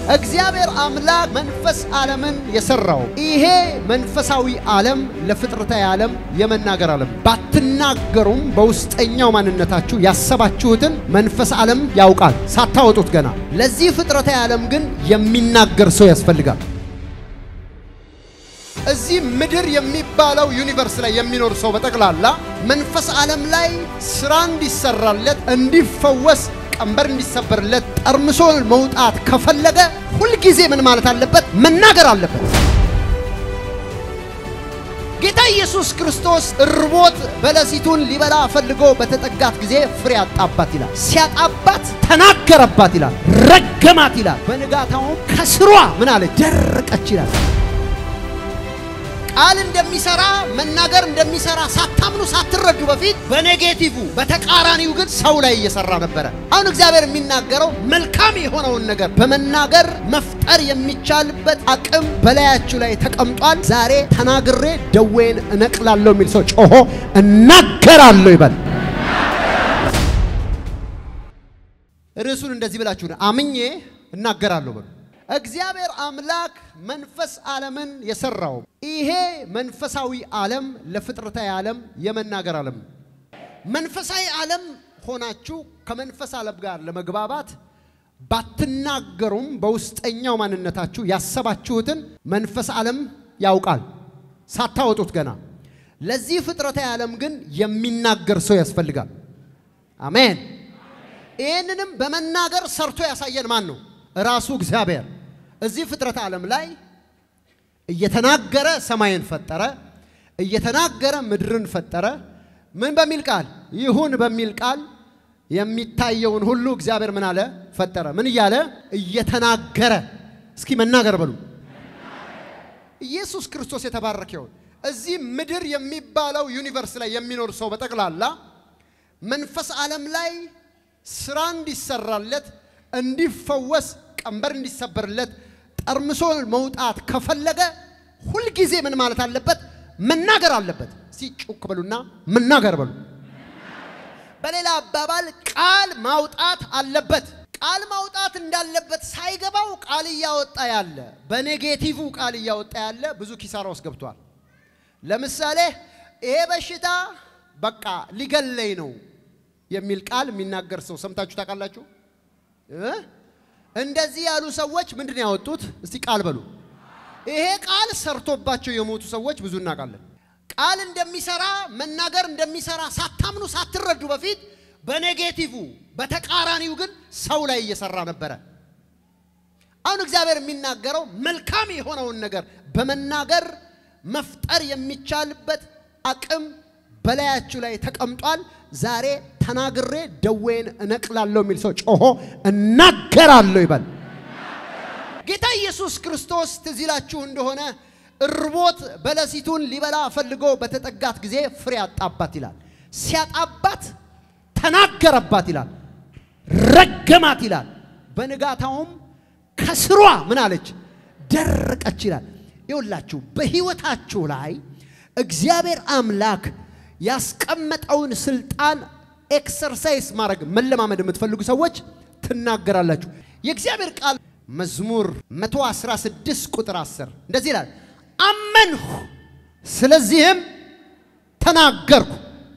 እግዚአብሔር አምላክ መንፈስ ዓለምን የሰራው ይሄ መንፈሳዊ ዓለም ለፍጥረታዊ ዓለም የመናገር ዓለም ባትናገሩም በውስጠኛው ማንነታችሁ ያሰባችሁትን መንፈስ ዓለም ያውቃል ሳታወጡት ገና። ለዚህ ፍጥረታዊ ዓለም ግን የሚናገር ሰው ያስፈልጋል። እዚህ ምድር የሚባለው ዩኒቨርስ ላይ የሚኖር ሰው በጠቅላላ መንፈስ ዓለም ላይ ስራ እንዲሰራለት እንዲፈወስ ቀንበር እንዲሰበርለት ጠርምሶ መውጣት ከፈለገ ሁልጊዜ ምን ማለት አለበት? መናገር አለበት። ጌታ ኢየሱስ ክርስቶስ እርቦት በለሲቱን ሊበላ ፈልጎ በተጠጋት ጊዜ ፍሬ አጣባት ይላል። ሲያጣባት ተናገረባት ይላል። ረገማት ይላል። በንጋታውም ከስሯ ምን አለ? ደረቀች ይላል። ቃል እንደሚሰራ መናገር እንደሚሰራ ሳታምኑ ሳትረዱ በፊት በኔጌቲቭ በተቃራኒው ግን ሰው ላይ እየሰራ ነበረ። አሁን እግዚአብሔር የሚናገረው መልካም የሆነውን ነገር በመናገር መፍጠር የሚቻልበት አቅም በላያችሁ ላይ ተቀምጧል። ዛሬ ተናግሬ ደዌን እነቅላለሁ የሚል ሰው ጮሆ እናገራለሁ ይበል። ርዕሱን እንደዚህ ብላችሁ አምኜ እናገራለሁ በሉ። እግዚአብሔር አምላክ መንፈስ ዓለምን የሰራው ይሄ መንፈሳዊ ዓለም ለፍጥረታዊ ዓለም የመናገር ዓለም ነው። መንፈሳዊ ዓለም ሆናችሁ ከመንፈስ ዓለም ጋር ለመግባባት ባትናገሩም በውስጠኛው ማንነታችሁ ያሰባችሁትን መንፈስ ዓለም ያውቃል ሳታወጡት ገና። ለዚህ ፍጥረታዊ ዓለም ግን የሚናገር ሰው ያስፈልጋል። አሜን። ይህንንም በመናገር ሰርቶ ያሳየን ማን ነው? ራሱ እግዚአብሔር እዚህ ፍጥረት ዓለም ላይ እየተናገረ ሰማይን ፈጠረ፣ እየተናገረ ምድርን ፈጠረ። ምን በሚል ቃል? ይሁን በሚል ቃል የሚታየውን ሁሉ እግዚአብሔር ምን አለ? ፈጠረ። ምን እያለ? እየተናገረ። እስኪ መናገር በሉ። ኢየሱስ ክርስቶስ የተባረከ ይሁን። እዚህ ምድር የሚባለው ዩኒቨርስ ላይ የሚኖር ሰው በጠቅላላ መንፈስ ዓለም ላይ ስራ እንዲሰራለት እንዲፈወስ ቀንበር እንዲሰበርለት ጠርምሶ መውጣት ከፈለገ ሁልጊዜ ምን ማለት አለበት? መናገር አለበት። ሲጩክ በሉና መናገር በሉ። በሌላ አባባል ቃል ማውጣት አለበት። ቃል ማውጣት እንዳለበት ሳይገባው ቃል እያወጣ ያለ በኔጌቲቭ ቃል እያወጣ ያለ ብዙ ኪሳራ ውስጥ ገብቷል። ለምሳሌ ይሄ በሽታ በቃ ሊገለኝ ነው የሚል ቃል የሚናገር ሰው ሰምታችሁ ታውቃላችሁ? እንደዚህ ያሉ ሰዎች ምንድን ነው ያወጡት? እስቲ ቃል በሉ። ይሄ ቃል ሰርቶባቸው የሞቱ ሰዎች ብዙ እናውቃለን። ቃል እንደሚሰራ መናገር እንደሚሰራ ሳታምኑ ሳትረዱ በፊት በኔጌቲቭ በተቃራኒው ግን ሰው ላይ እየሰራ ነበረ። አሁን እግዚአብሔር የሚናገረው መልካም የሆነውን ነገር በመናገር መፍጠር የሚቻልበት አቅም በላያችሁ ላይ ተቀምጧል። ዛሬ ተናግሬ ደዌን እነቅላለሁ የሚል ሰው ጮሆ እናገራለሁ ይበል። ጌታ ኢየሱስ ክርስቶስ ትዝ ይላችሁ እንደሆነ እርቦት በለሲቱን ሊበላ ፈልጎ በተጠጋት ጊዜ ፍሬ አጣባት ይላል። ሲያጣባት ተናገረባት ይላል። ረገማት ይላል። በንጋታውም ከስሯ ምን አለች? ደረቀች ይላል። ይውላችሁ በሕይወታችሁ ላይ እግዚአብሔር አምላክ ያስቀመጠውን ስልጣን ኤክሰርሳይዝ ማድረግ መለማመድ የምትፈልጉ ሰዎች ትናገራላችሁ። የእግዚአብሔር ቃል መዝሙር 116 ቁጥር 10 እንደዚህ ይላል፣ አመንሁ ስለዚህም ተናገርኩ።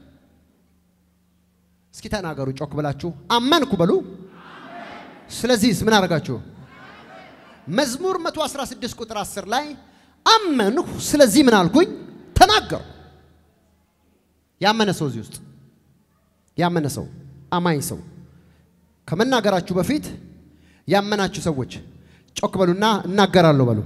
እስኪ ተናገሩ ጮክ ብላችሁ አመንኩ በሉ። ስለዚህስ ምን አደረጋችሁ? መዝሙር 116 ቁጥር 10 ላይ አመንሁ ስለዚህ ምን አልኩኝ? ተናገርኩ። ያመነ ሰው እዚህ ውስጥ ያመነ ሰው አማኝ ሰው ከመናገራችሁ በፊት ያመናችሁ ሰዎች ጮክ በሉና እናገራለሁ በሉ።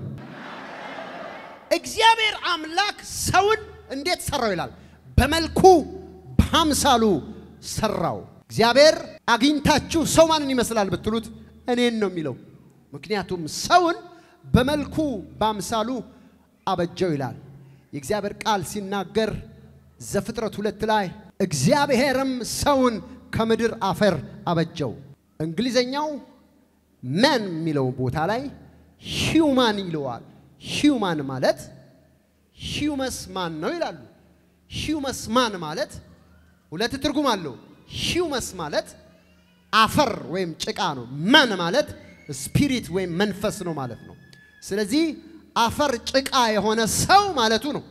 እግዚአብሔር አምላክ ሰውን እንዴት ሰራው ይላል? በመልኩ በአምሳሉ ሰራው። እግዚአብሔር አግኝታችሁ ሰው ማንን ይመስላል ብትሉት እኔን ነው የሚለው። ምክንያቱም ሰውን በመልኩ በአምሳሉ አበጀው ይላል። የእግዚአብሔር ቃል ሲናገር ዘፍጥረት ሁለት ላይ እግዚአብሔርም ሰውን ከምድር አፈር አበጀው። እንግሊዘኛው መን የሚለው ቦታ ላይ ሂውማን ይለዋል። ሂውማን ማለት ሂውመስ ማን ነው ይላሉ። ሂውመስ ማን ማለት ሁለት ትርጉም አለው። ሂውመስ ማለት አፈር ወይም ጭቃ ነው። መን ማለት ስፒሪት ወይም መንፈስ ነው ማለት ነው። ስለዚህ አፈር ጭቃ የሆነ ሰው ማለቱ ነው።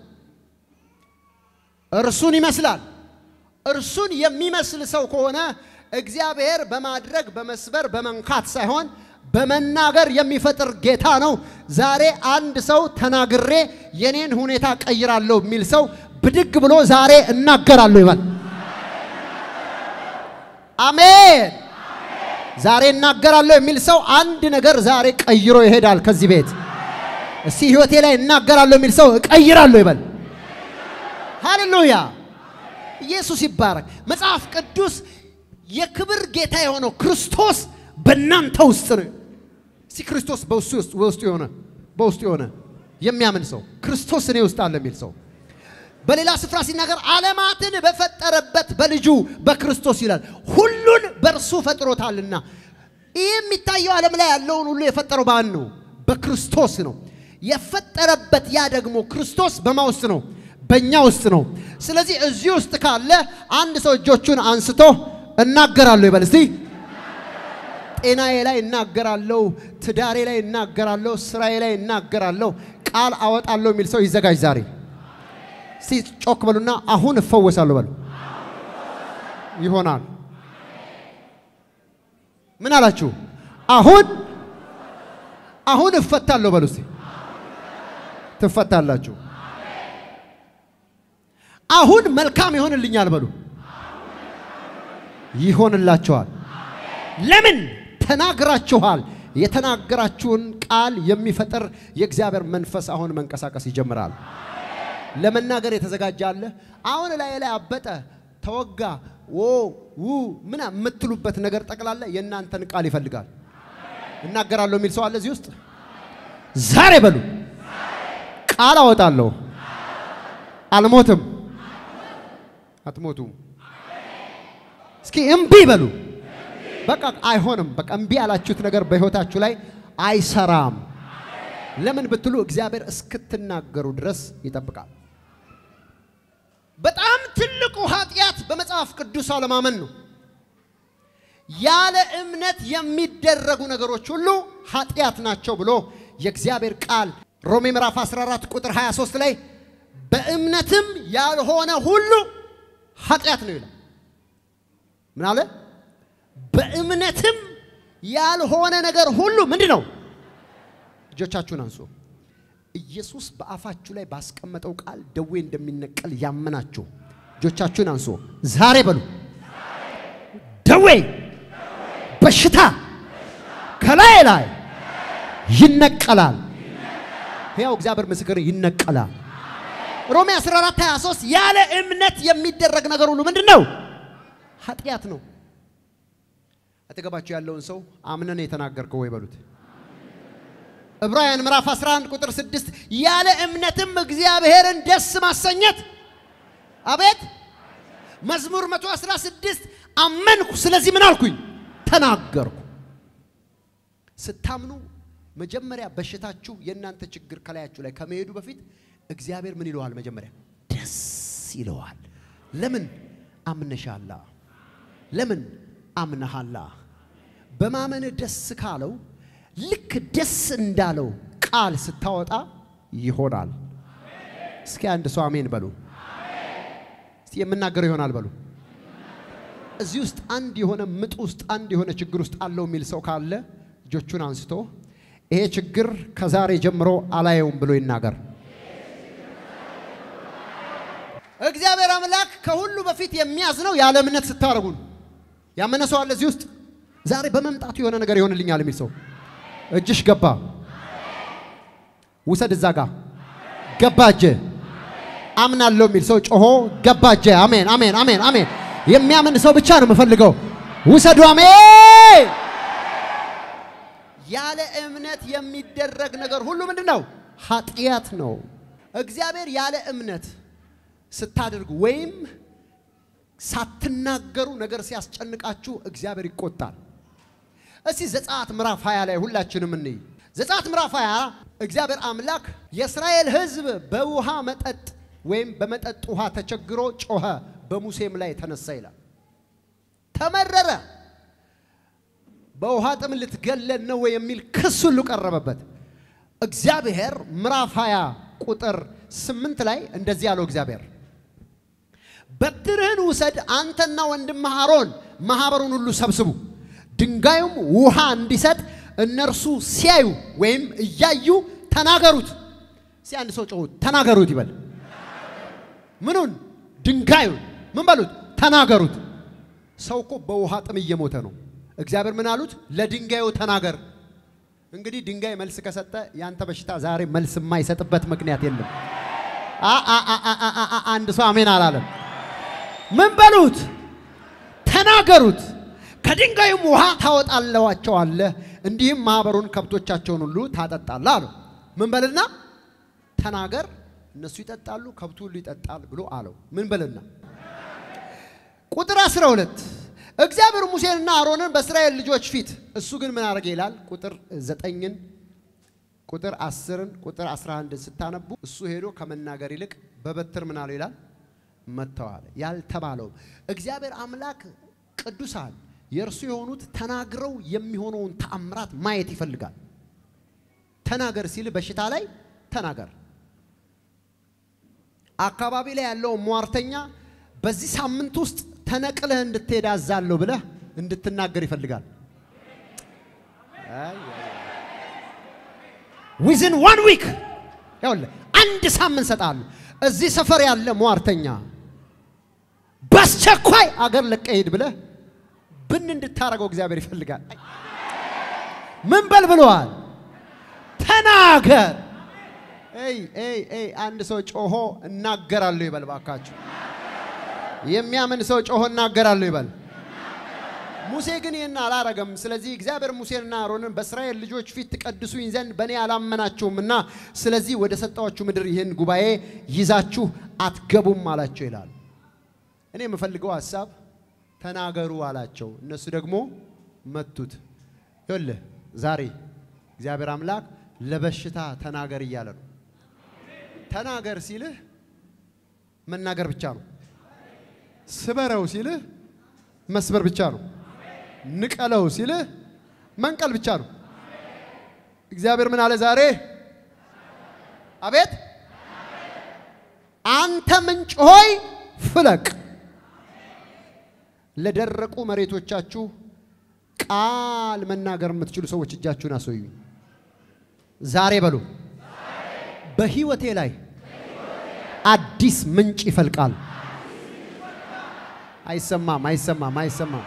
እርሱን ይመስላል። እርሱን የሚመስል ሰው ከሆነ እግዚአብሔር በማድረግ በመስበር በመንካት ሳይሆን በመናገር የሚፈጥር ጌታ ነው። ዛሬ አንድ ሰው ተናግሬ የኔን ሁኔታ ቀይራለሁ የሚል ሰው ብድግ ብሎ ዛሬ እናገራለሁ ይበል። አሜን። ዛሬ እናገራለሁ የሚል ሰው አንድ ነገር ዛሬ ቀይሮ ይሄዳል ከዚህ ቤት። እስቲ ህይወቴ ላይ እናገራለሁ የሚል ሰው እቀይራለሁ ይበል። ሃሌሉያ! ኢየሱስ ይባረክ። መጽሐፍ ቅዱስ የክብር ጌታ የሆነው ክርስቶስ በእናንተ ውስጥ ነው። እስቲ ክርስቶስ በውስጡ የሆነ በውስጡ የሆነ የሚያምን ሰው ክርስቶስ እኔ ውስጥ አለ የሚል ሰው በሌላ ስፍራ ሲናገር ዓለማትን በፈጠረበት በልጁ በክርስቶስ ይላል። ሁሉን በእርሱ ፈጥሮታልና። ይህ የሚታየው ዓለም ላይ ያለውን ሁሉ የፈጠረው ባን ነው፣ በክርስቶስ ነው የፈጠረበት። ያ ደግሞ ክርስቶስ በማ ውስጥ ነው? በእኛ ውስጥ ነው። ስለዚህ እዚህ ውስጥ ካለ አንድ ሰው እጆቹን አንስቶ እናገራለሁ ይበል እስቲ። ጤናዬ ላይ እናገራለሁ፣ ትዳሬ ላይ እናገራለሁ፣ ስራዬ ላይ እናገራለሁ፣ ቃል አወጣለሁ የሚል ሰው ይዘጋጅ ዛሬ። እስቲ ጮክ በሉና አሁን እፈወሳለሁ በሉ። ይሆናል። ምን አላችሁ? አሁን አሁን እፈታለሁ በሉ እስቲ። ትፈታላችሁ። አሁን መልካም ይሆንልኛል በሉ። ይሆንላችኋል። ለምን ተናግራችኋል? የተናገራችሁን ቃል የሚፈጥር የእግዚአብሔር መንፈስ አሁን መንቀሳቀስ ይጀምራል። ለመናገር የተዘጋጀ አለ። አሁን ላይ ላይ አበጠ፣ ተወጋ፣ ዎ ው ምና የምትሉበት ነገር ጠቅላላ የእናንተን ቃል ይፈልጋል። እናገራለሁ የሚል ሰው አለ እዚህ ውስጥ። ዛሬ በሉ ቃል አወጣለሁ። አልሞትም፣ አትሞቱም። እስኪ እምቢ በሉ። በቃ አይሆንም። በቃ እምቢ ያላችሁት ነገር በሕይወታችሁ ላይ አይሰራም። ለምን ብትሉ እግዚአብሔር እስክትናገሩ ድረስ ይጠብቃል። በጣም ትልቁ ኃጢአት በመጽሐፍ ቅዱስ አለማመን ነው። ያለ እምነት የሚደረጉ ነገሮች ሁሉ ኃጢአት ናቸው ብሎ የእግዚአብሔር ቃል ሮሜ ምዕራፍ 14 ቁጥር 23 ላይ በእምነትም ያልሆነ ሁሉ ኃጢአት ነው ይላል። ምን አለ? በእምነትም ያልሆነ ነገር ሁሉ ምንድን ነው? እጆቻችሁን አንሱ። ኢየሱስ በአፋችሁ ላይ ባስቀመጠው ቃል ደዌ እንደሚነቀል ያመናችሁ እጆቻችሁን አንሱ። ዛሬ በሉ ደዌ፣ በሽታ ከላይ ላይ ይነቀላል። ሕያው እግዚአብሔር ምስክር ይነቀላል። ሮሜ 14 23 ያለ እምነት የሚደረግ ነገር ሁሉ ምንድን ነው? ኃጢአት ነው። አጠገባችሁ ያለውን ሰው አምነን የተናገርከው ወይ በሉት። ዕብራውያን ምዕራፍ 11 ቁጥር 6 ያለ እምነትም እግዚአብሔርን ደስ ማሰኘት አቤት። መዝሙር 116 አመንኩ፣ ስለዚህ ምን አልኩኝ? ተናገርኩ። ስታምኑ መጀመሪያ በሽታችሁ የእናንተ ችግር ከላያችሁ ላይ ከመሄዱ በፊት እግዚአብሔር ምን ይለዋል? መጀመሪያ ደስ ይለዋል። ለምን? አምነሻላ። ለምን? አምነሃላ። በማመን ደስ ካለው ልክ ደስ እንዳለው ቃል ስታወጣ ይሆናል። እስኪ አንድ ሰው አሜን በሉ። እስቲ የምናገረው ይሆናል በሉ። እዚህ ውስጥ አንድ የሆነ ምጥ ውስጥ አንድ የሆነ ችግር ውስጥ አለው የሚል ሰው ካለ እጆቹን አንስቶ ይሄ ችግር ከዛሬ ጀምሮ አላየውም ብሎ ይናገር። እግዚአብሔር አምላክ ከሁሉ በፊት የሚያዝነው ያለ እምነት ስታደርጉ ነው። ያመነ ሰው አለ እዚህ ውስጥ ዛሬ በመምጣቱ የሆነ ነገር ይሆንልኛል የሚል ሰው እጅሽ ገባ፣ ውሰድ፣ እዛ ጋ ገባ እጅ አምናለሁ የሚል ሰው ጮሆ ገባ እጅ። አሜን፣ አሜን፣ አሜን፣ አሜን። የሚያምን ሰው ብቻ ነው የምፈልገው። ውሰዱ። አሜን። ያለ እምነት የሚደረግ ነገር ሁሉ ምንድን ነው? ኃጢአት ነው። እግዚአብሔር ያለ እምነት ስታደርጉ ወይም ሳትናገሩ ነገር ሲያስጨንቃችሁ እግዚአብሔር ይቆጣል። እስቲ ዘጸአት ምዕራፍ 20 ላይ ሁላችንም እንይ። ዘጸአት ምዕራፍ 20 እግዚአብሔር አምላክ የእስራኤል ሕዝብ በውሃ መጠጥ ወይም በመጠጥ ውሃ ተቸግሮ ጮኸ፣ በሙሴም ላይ ተነሳ ይላል። ተመረረ። በውሃ ጥም ልትገለን ነው ወይ የሚል ክስ ሁሉ ቀረበበት። እግዚአብሔር ምዕራፍ 20 ቁጥር ስምንት ላይ እንደዚህ ያለው እግዚአብሔር በትርህን ውሰድ አንተና ወንድምህ አሮን ማኅበሩን ሁሉ ሰብስቡ፣ ድንጋዩም ውሃ እንዲሰጥ እነርሱ ሲያዩ ወይም እያዩ ተናገሩት። እስኪ አንድ ሰው ጮሁ ተናገሩት ይበል። ምኑን? ድንጋዩን ምን በሉት? ተናገሩት። ሰው እኮ በውሃ ጥም እየሞተ ነው። እግዚአብሔር ምን አሉት? ለድንጋዩ ተናገር። እንግዲህ ድንጋይ መልስ ከሰጠ ያንተ በሽታ ዛሬ መልስ የማይሰጥበት ምክንያት የለም። አ- አ- አ- አ- አ- አ- አንድ ሰው አሜን አላለም። ምን በሉት? ተናገሩት። ከድንጋዩም ውሃ ታወጣለዋቸዋለህ፣ እንዲህም ማኅበሩን ከብቶቻቸውን ሁሉ ታጠጣለህ አለው። ምን በልና ተናገር፣ እነሱ ይጠጣሉ፣ ከብቱ ሁሉ ይጠጣል ብሎ አለው። ምን በልና ቁጥር 12 እግዚአብሔር ሙሴንና አሮንን በእስራኤል ልጆች ፊት እሱ ግን ምን አደረገ ይላል። ቁጥር ዘጠኝን ቁጥር አስርን ቁጥር 11 ስታነቡ እሱ ሄዶ ከመናገር ይልቅ በበትር ምን አለው ይላል መጥተዋል። ያልተባለውም እግዚአብሔር አምላክ ቅዱሳን የእርሱ የሆኑት ተናግረው የሚሆነውን ተአምራት ማየት ይፈልጋል። ተናገር ሲል በሽታ ላይ ተናገር። አካባቢ ላይ ያለው ሟርተኛ በዚህ ሳምንት ውስጥ ተነቅለህ እንድትሄድ አዛለሁ ብለህ እንድትናገር ይፈልጋል። ዊዝን ዋን ዊክ ይኸውልህ አንድ ሳምንት ሰጣለሁ። እዚህ ሰፈር ያለ ሟርተኛ በአስቸኳይ አገር ለቀህ ሂድ ብለህ ብን እንድታረገው እግዚአብሔር ይፈልጋል። ምን በል ብለዋል? ተናገር። ኤይ ኤይ ኤይ አንድ ሰው ጮሆ እናገራለሁ ይበል ባካችሁ። የሚያምን ሰው ጮሆ እናገራለሁ ይበል። ሙሴ ግን ይህን አላረገም። ስለዚህ እግዚአብሔር ሙሴንና አሮንን በእስራኤል ልጆች ፊት ትቀድሱኝ ዘንድ በእኔ አላመናችሁምና ስለዚህ ወደ ሰጠኋችሁ ምድር ይህን ጉባኤ ይዛችሁ አትገቡም አላቸው ይላል። እኔ የምፈልገው ሀሳብ ተናገሩ አላቸው። እነሱ ደግሞ መቱት። ይኸውልህ ዛሬ እግዚአብሔር አምላክ ለበሽታ ተናገር እያለ ነው። ተናገር ሲልህ መናገር ብቻ ነው። ስበረው ሲልህ መስበር ብቻ ነው። ንቀለው ሲልህ መንቀል ብቻ ነው። እግዚአብሔር ምን አለ ዛሬ? አቤት አንተ ምንጭ ሆይ ፍለቅ፣ ለደረቁ መሬቶቻችሁ ቃል መናገር የምትችሉ ሰዎች እጃችሁን አስወዩኝ። ዛሬ በሉ በህይወቴ ላይ አዲስ ምንጭ ይፈልቃል። አይሰማም፣ አይሰማም፣ አይሰማም።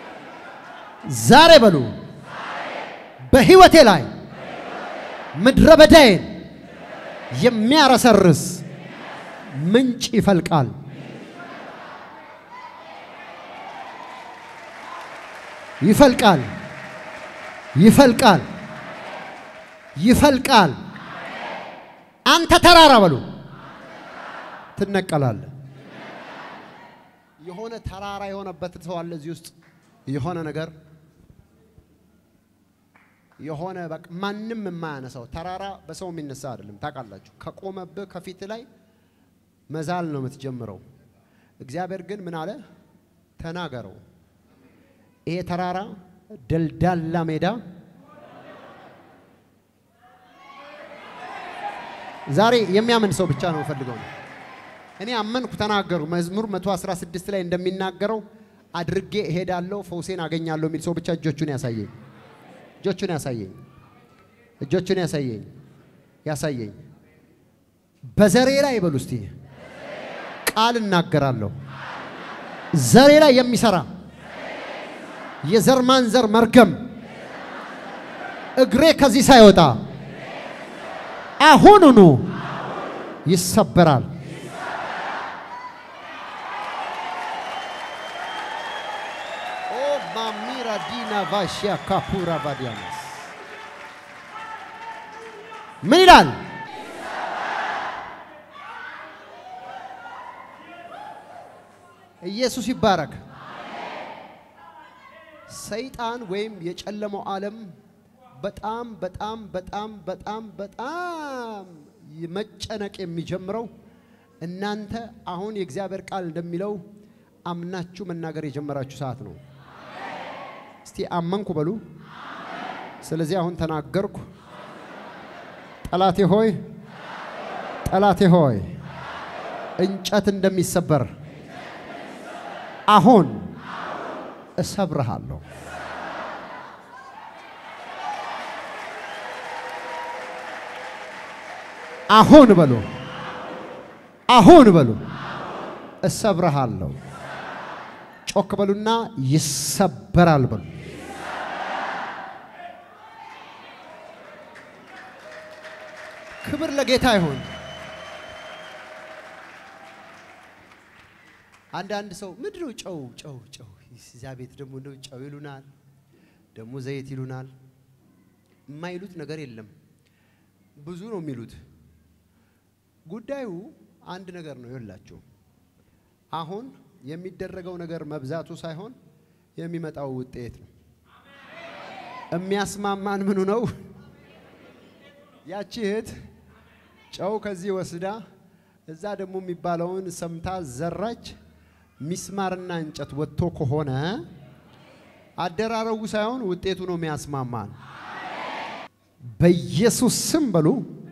ዛሬ በሉ በህይወቴ ላይ ምድረ በዳዬን የሚያረሰርስ ምንጭ ይፈልቃል። ይፈልቃል፣ ይፈልቃል፣ ይፈልቃል። አንተ ተራራ በሉ ትነቀላለህ። የሆነ ተራራ የሆነበት ሰው አለ እዚህ ውስጥ የሆነ ነገር የሆነ በቃ ማንም የማያነሳው ተራራ በሰው የሚነሳ አይደለም። ታውቃላችሁ፣ ከቆመብህ ከፊት ላይ መዛል ነው የምትጀምረው። እግዚአብሔር ግን ምን አለ? ተናገረው። ይሄ ተራራ ደልዳላ ሜዳ ዛሬ የሚያምን ሰው ብቻ ነው የምፈልገው ነው። እኔ አመንኩ፣ ተናገሩ። መዝሙር 116 ላይ እንደሚናገረው አድርጌ እሄዳለሁ፣ ፈውሴን አገኛለሁ የሚል ሰው ብቻ እጆቹን ያሳየኝ፣ እጆቹን ያሳየኝ፣ እጆቹን ያሳየኝ፣ ያሳየኝ። በዘሬ ላይ ይበሉ እስቲ ቃል እናገራለሁ። ዘሬ ላይ የሚሰራ የዘር ማንዘር መርገም እግሬ ከዚህ ሳይወጣ አሁኑኑ ይሰበራል። ኦ ማሚራ ዲና ቫሽያ ካፑራ ቫዲያናስ ምን ይላል? ኢየሱስ ይባረክ። ሰይጣን ወይም የጨለመው ዓለም በጣም በጣም በጣም በጣም በጣም መጨነቅ የሚጀምረው እናንተ አሁን የእግዚአብሔር ቃል እንደሚለው አምናችሁ መናገር የጀመራችሁ ሰዓት ነው። እስቲ አመንኩ በሉ። ስለዚህ አሁን ተናገርኩ። ጠላቴ ሆይ ጠላቴ ሆይ እንጨት እንደሚሰበር አሁን እሰብርሃለሁ። አሁን በሉ አሁን በሉ እሰብርሃለሁ። ጮክ በሉና ይሰበራል በሉ። ክብር ለጌታ ይሁን። አንዳንድ ሰው ምንድን ነው ጨው ጨው ጨው እዚያ ቤት ደግሞ እንደው ጨው ይሉናል፣ ደግሞ ዘይት ይሉናል። የማይሉት ነገር የለም። ብዙ ነው የሚሉት። ጉዳዩ አንድ ነገር ነው። ይላችሁ አሁን የሚደረገው ነገር መብዛቱ ሳይሆን የሚመጣው ውጤት ነው። የሚያስማማን ምኑ ነው? ያቺ እህት ጨው ከዚህ ወስዳ እዛ ደግሞ የሚባለውን ሰምታ ዘራች። ሚስማርና እንጨት ወጥቶ ከሆነ አደራረጉ ሳይሆን ውጤቱ ነው የሚያስማማን። በኢየሱስ ስም በሉ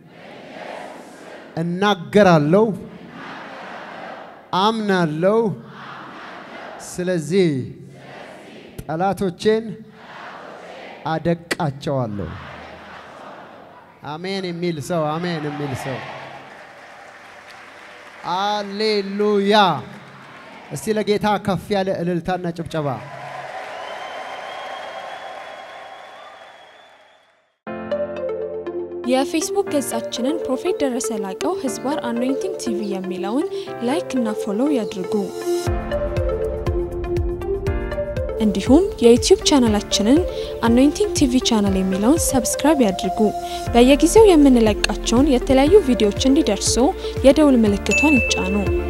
እናገራለሁ፣ አምናለሁ። ስለዚህ ጠላቶቼን አደቃቸዋለሁ። አሜን የሚል ሰው አሜን የሚል ሰው አሌሉያ። እስቲ ለጌታ ከፍ ያለ እልልታና ጭብጨባ። የፌስቡክ ገጻችንን ፕሮፌት ደረሰ ላቀው ህዝባር አኖይንቲንግ ቲቪ የሚለውን ላይክ እና ፎሎው ያድርጉ። እንዲሁም የዩቲዩብ ቻናላችንን አኖይንቲንግ ቲቪ ቻናል የሚለውን ሰብስክራይብ ያድርጉ። በየጊዜው የምንለቃቸውን የተለያዩ ቪዲዮዎች እንዲደርሱ የደውል ምልክቷን ይጫኑ።